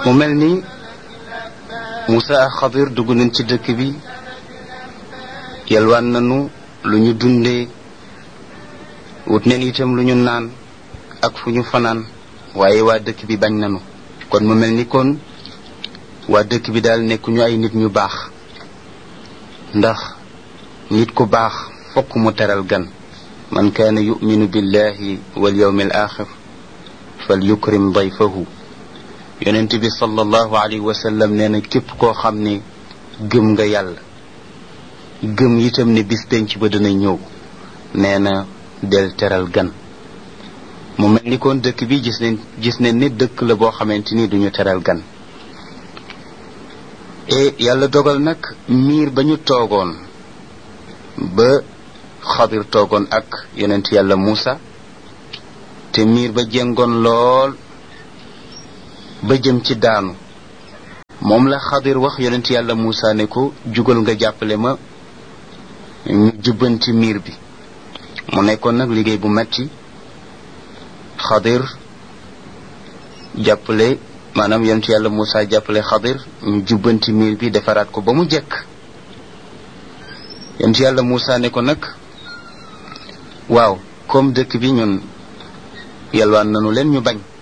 mu mel ni Moussa ak Xadir dugg nañ ci dëkk bi yalwaan nañu lu ñu dundee wut neen itam lu ñu naan ak fu ñu fanaan waaye waa dëkk bi bañ nañu kon mu mel ni kon waa dëkk bi daal nekkuñu ay nit ñu baax ndax nit ku baax fokk mu teral gan man kaana yuminu billahi wal yawmi al axir fal yukrim dayfahu yonent bi sallallahu alayhi wa sallam nee na képp koo xam ne gëm nga yàlla gëm itam ne bis denc ba dana ñëw nee na del teral gan mu mel ni kon dëkk bi gis nañ gis nañ ne dëkk la boo xamante ni duñu teral gan e yàlla dogal nag miir ba ñu toogoon ba xadir toogoon ak yonent yàlla Muusa te miir ba jengoon lool ba jëm ci daanu moom la xadir wax yonent yàlla Muusa ne ko jugal nga jàppale ma ñu jubbanti miir bi mu nekkoon nag liggéey bu metti xadir jàppale maanaam yonent yàlla Muusa jàppale xadir ñu jubbanti miir bi defaraat ko ba mu jekk yonent yàlla Muusa ne ko nag waaw comme dëkk bi ñun yalwaan nanu leen ñu bañ